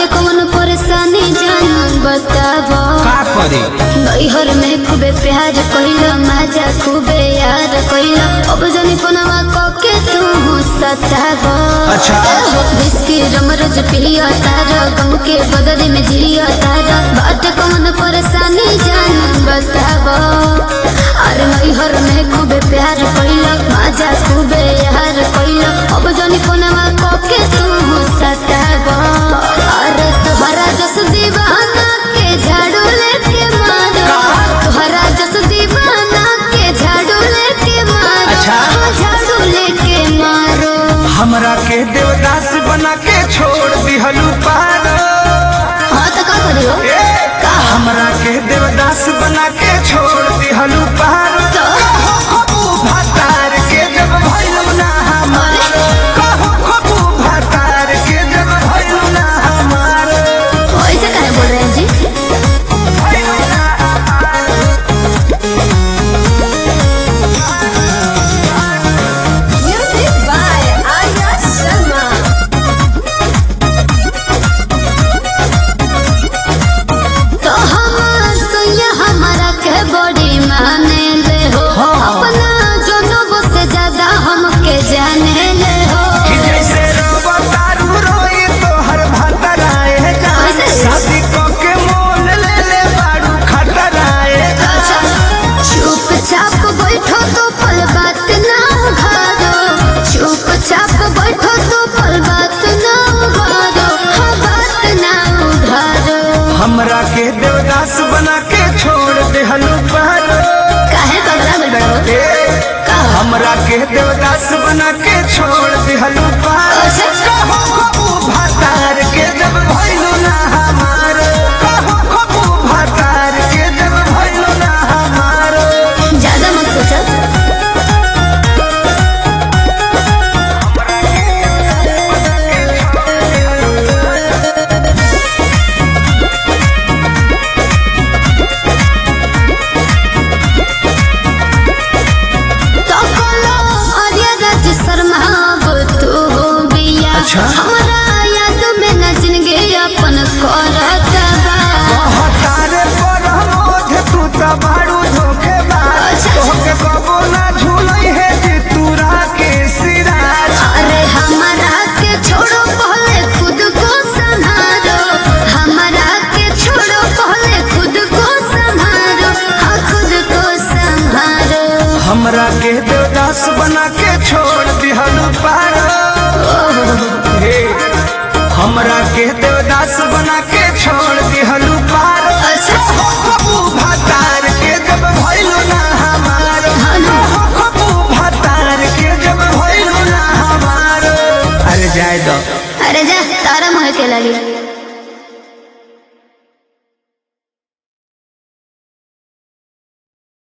कौन परेशानी जान बताबो का करे नैहर में खूबे प्यार कइलो मजा खूबे यार कइलो अब जानी फोनवा कके तू सताबो अच्छा। विस्की रम रोज पियो तारो गम के बदले में जियो तारो बाट कौन परेशानी जान बताबो अरे नैहर में खूबे प्यार कइलो मजा खूबे यार कइलो अब जानी फोनवा कके तू सताबो अरे तोहरा जस दीवाना के झाड़ू लेके मारो तोहरा जस दीवाना के झाड़ू लेके मारो अच्छा। हाँ, झाड़ू लेके मारो हमरा के देवदास बना के छोड़ दिहलू पार हाँ तो का करियो का हमरा के देवदास बना के छोड़ दिहलू पार तो खबू भातार के जब भइलू ना हमार कहू खबू भातार के जब भइलू ना हमार ऐसे काहे बोल रहे हैं जी भइलू ना हमार Music by Arya Sharma. तो हमार सैया हमारा के बड़ी माने ले हो अपना जनों से ज्यादा हमके जाने ले हो कि जैसे रवा तारू रोई तोहर भातराए जान कैसे? शादी क के मोल ले ले बाड़ू खतराए चुपचाप बैठो तो पल बात ना उघारो चुपचाप बैठो तो पल बात ना उघारो हाँ बात ना उघारो हमरा के देवदास बना के छोड़ देहलू पार काहे पगला गइल बड़ो ए, हमरा के देवदास बना के छोड़ दिहलू पार अच्छा। कहू खबू भातार के जब भइलू ना हमार कहू खबू भातार के जब भइलू ना हमार ज्यादा मत सोचो तो बोलो आर्या राज शर्मा अब तू हो बिया अच्छा। हमरा याद में न जिंदगी अपन करत बा तारे पर मोध तू त बाड़ू धोखेबाज अच्छा। तोहके कबो ना झूलई है जे तूरा के सिराज अरे हमारा के छोड़ो पहले खुद को संभालो हमारा के छोड़ो पहले खुद को संभालो हाँ खुद को संभालो हमरा के देवदास बना के छोड़ दिहलू पार हे हमरा के देवदास बना के छोड़ दिहलू पार अच्छा। खबू भातार के जब भइलू ना हमार हाँ ना। खबू भातार के जब भइलू ना हमार अरे जाए दो अरे जा तारा मोह के लगी